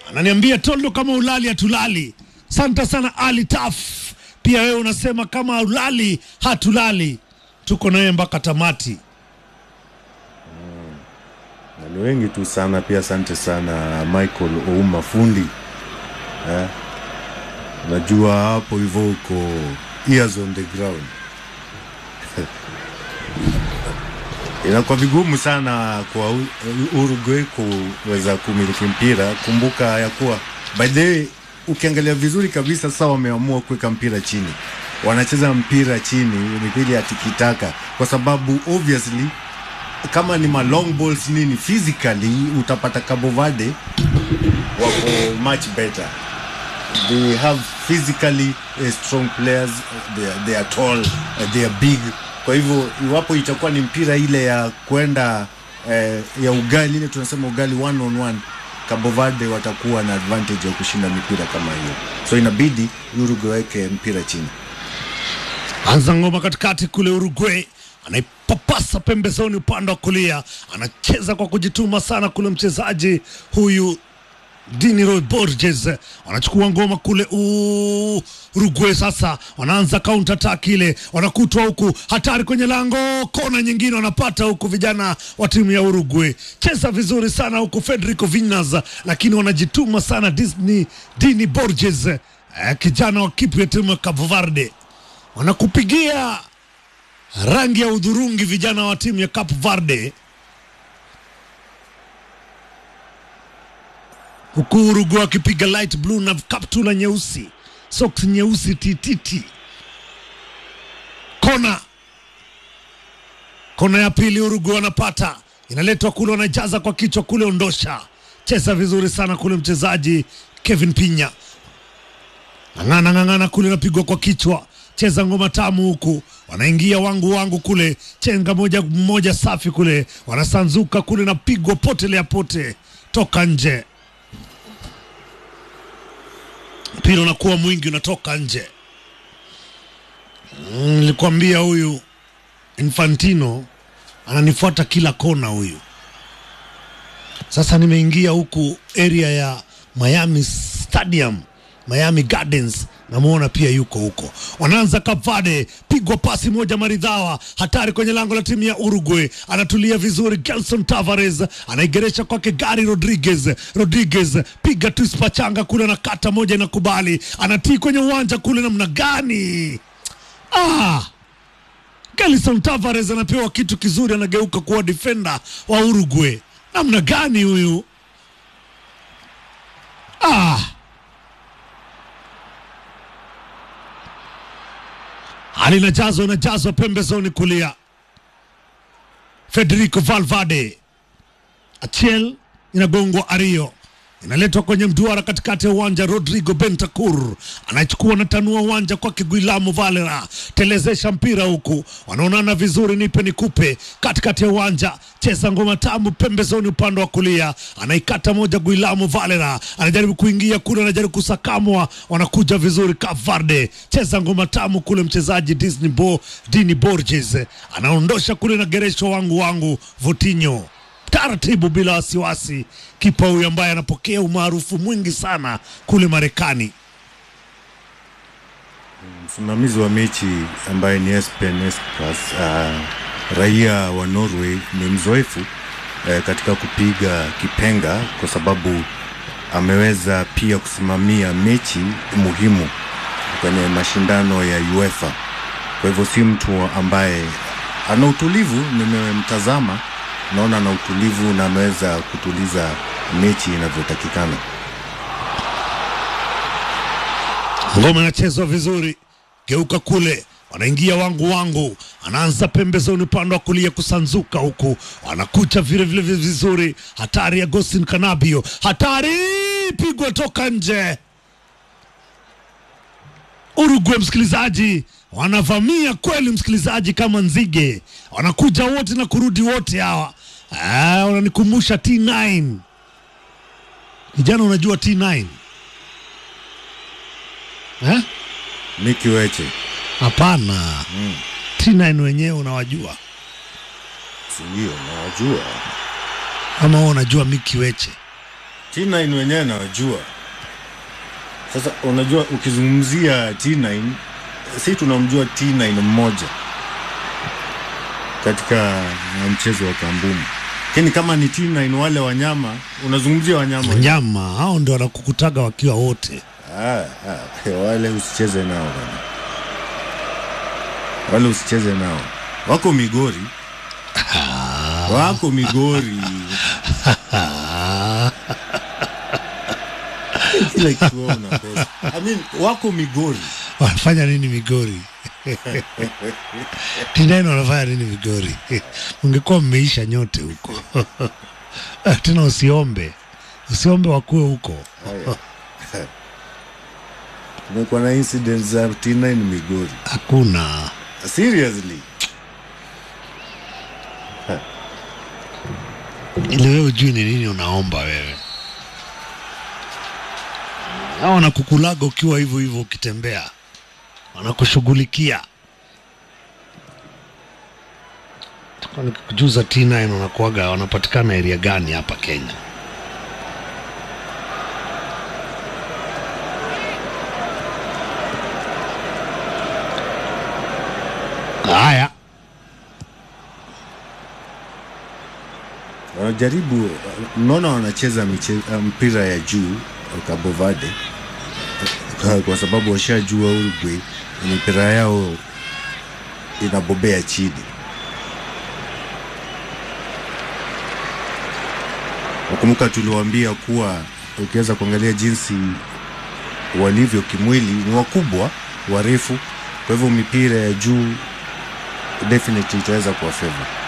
ananiambia Toldo, kama ulali hatulali. Asante sana Ali Taf, pia wewe unasema kama ulali hatulali. Tuko naye mpaka tamati. Na ni wengi tu sana pia. Asante sana Michael Ouma fundi eh? Najua hapo hivyo uko ears on the ground inakuwa vigumu sana kwa U- Uruguay kuweza kumiliki mpira. Kumbuka ya kuwa by the way, ukiangalia vizuri kabisa, sasa wameamua kuweka mpira chini, wanacheza mpira chini mithili ya tikitaka, kwa sababu obviously kama ni ma long balls nini, physically utapata Cabo Verde wako much better they have physically uh, strong players they are, they are tall uh, they are big kwa hivyo iwapo itakuwa ni mpira ile ya kwenda eh, ya ugali ile tunasema ugali one on one Cabo Verde watakuwa na advantage ya kushinda mipira kama hiyo so inabidi Uruguay weke mpira chini Anza ngoma katikati kule Uruguay, anaipapasa pembezoni upande wa kulia, anacheza kwa kujituma sana kule mchezaji huyu Diniro Borges wanachukua ngoma kule U- Uruguay. Sasa wanaanza counter attack ile, wanakutwa huku, hatari kwenye lango, kona nyingine wanapata huku vijana wa timu ya Uruguay. Cheza vizuri sana huku Federico Vinas, lakini wanajituma sana Disney Dini Borges, eh, kijana wa kipu ya timu ya Cabo Verde wanakupigia rangi ya udhurungi vijana wa timu ya Cape Verde, huku Uruguay wakipiga light blue na kaptula nyeusi, socks nyeusi tititi. Kona kona ya pili Uruguay wanapata, inaletwa kule, wanajaza kwa kichwa kule, ondosha. Cheza vizuri sana kule mchezaji Kevin Pinya ng'ang'ana ng'ang'ana kule, napigwa kwa kichwa, cheza ngoma tamu huku, wanaingia wangu wangu kule, chenga moja moja safi kule, wanasanzuka kule, napigwa potelea pote, toka nje, mpira unakuwa mwingi, unatoka nje. Mm, Nilikwambia huyu Infantino ananifuata kila kona huyu. Sasa nimeingia huku area ya Miami Stadium, Miami Gardens, namwona pia yuko huko. Wanaanza Kavade, pigwa pasi moja maridhawa, hatari kwenye lango la timu ya Uruguay. Anatulia vizuri, Gelson Tavares anaigeresha kwake Gary Rodriguez. Rodriguez piga twist pachanga kule, na kata moja inakubali, anatii kwenye uwanja kule, namna gani? Ah! Gelson Tavares anapewa kitu kizuri, anageuka kuwa defender wa Uruguay. Namna gani huyu? Ah! hali inajazwa inajazwa pembezoni kulia. Federico Valverde, Achiel inagongwa Ario, inaletwa kwenye mduara katikati ya uwanja. Rodrigo Bentancur anachukua natanua uwanja kwake Guillermo Valera, telezesha mpira huku, wanaonana vizuri, nipe nikupe, katikati ya uwanja, cheza ngoma tamu pembezoni, upande wa kulia, anaikata moja. Guillermo Valera anajaribu kuingia kule, anajaribu kusakamwa, wanakuja vizuri. Cavarde cheza ngoma tamu kule, mchezaji Disney Bo, Dini Borges anaondosha kule na geresho wangu wangu Votinho taratibu bila wasiwasi. Kipa huyu ambaye anapokea umaarufu mwingi sana kule Marekani. Msimamizi wa mechi ambaye ni Espen Espas, uh, raia wa Norway, ni mzoefu uh, katika kupiga kipenga, kwa sababu ameweza pia kusimamia mechi muhimu kwenye mashindano ya UEFA. Kwa hivyo si mtu ambaye ana utulivu. Nimemtazama, naona ana utulivu na ameweza kutuliza mechi inavyotakikana. Ngoma inachezwa vizuri, geuka kule, wanaingia wangu wangu, anaanza pembezoni upande wa kulia kusanzuka huku, wanakucha vile vile vizuri. Hatari ya Agustin Kanabio, hatari, pigwa toka nje. Uruguay, msikilizaji, wanavamia kweli, msikilizaji, kama nzige, wanakuja wote na kurudi wote hawa. Ah, wananikumbusha T9 kijana, unajua T9 eh? Miki Weche Hapana, T9 wenyewe unawajua si ndio? Nawajua ama wewe unajua Miki Weche? T9 wenyewe nawajua. Sasa unajua ukizungumzia T9 si tunamjua T9 mmoja katika mchezo wa kambumu, lakini kama ni T9 wale wanyama, unazungumzia wanyama Wanyama hao ndio wanakukutaga wakiwa wote. Ah, ah, wale usicheze nao bana, wale usicheze nao, wako Migori, wako Migori kila kitu wao unakosa. I mean, wako Migori Wanafanya nini Migori? T9 wanafanya nini Migori? Ungekuwa mmeisha nyote huko tena, usiombe usiombe wakuwe huko. kumekuwa na incidents za T9 Migori, Hakuna seriously. ili wewe ujui ni nini unaomba wewe. Hao wanakukulaga ukiwa hivyo hivyo ukitembea, wanakushughulikia. Kwa nikikujuza T9 wanakuaga wanapatikana area gani hapa Kenya? Haya, wanajaribu unaona, wanacheza miche- mpira ya juu Cabo Verde kwa- kwa sababu washajua Uruguay mipira yao inabobea chini. Nakumbuka tuliwaambia kuwa ukiweza kuangalia jinsi walivyo kimwili, ni wakubwa, warefu, kwa hivyo mipira ya juu definitely itaweza kuwa favor.